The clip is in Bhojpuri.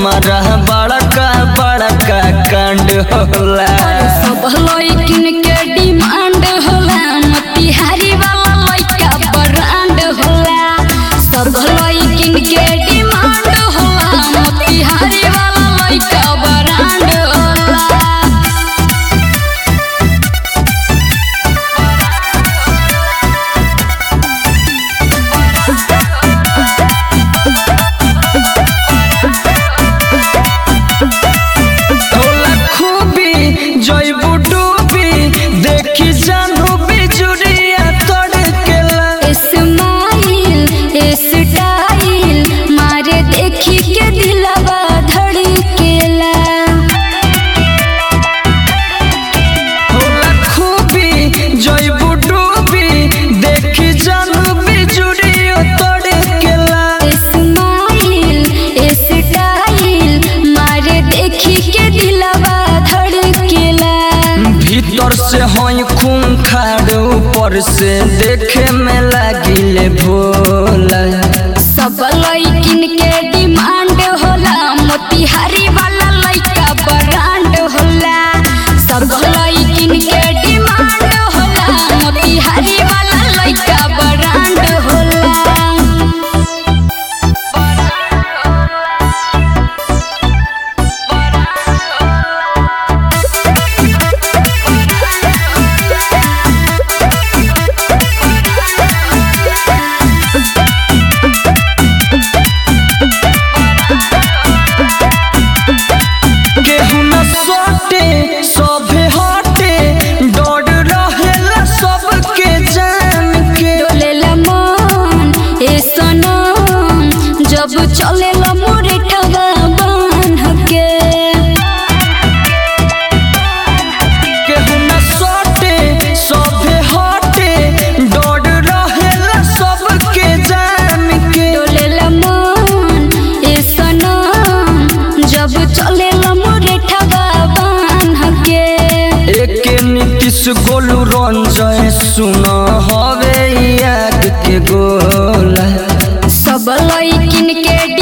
हमारा बड़का बड़का कांड होला सब लइकिन के डिमांड होला मोतिहारी वाला लइका ब्रांड होला सब लइकिन के डिमांड होला मोतिहारी वाला लइका ब्रांड होला होला खूबी जइबू डूबी देखी जानू बिजुरिया तड़केला स्माइल स्टाइल मारे देखी के दिलवा धड़केला होला खूबी जइबू डूबी देखी जानू बिजुरिया तड़केला स्माइल स्टाइल मारे देखी के दिलवा धड़केला भीतर से हई खून खाड़ ऊपर से देखे में लागिले भोला सब लइकिन के डिमांड होला मोतिहारी वाला लइका ब्रांड होला सब लइकिन के डिमांड होला मोतिहारी वाला लइका ब्रांड होला केहू न सोटे सभे हटे डर रहेला सबके जान के डोलेला मन ए सनम जब चलेला मोरे ठगा बांध के केहू न सोटे सभे हटे डर रहेला सबके जान के डोलेला मन ए सनम जब चलेला मोरे ठगा बांध के एके नीतीश गोलू रंजय सुन हवे याद के गोला सब लइकिन के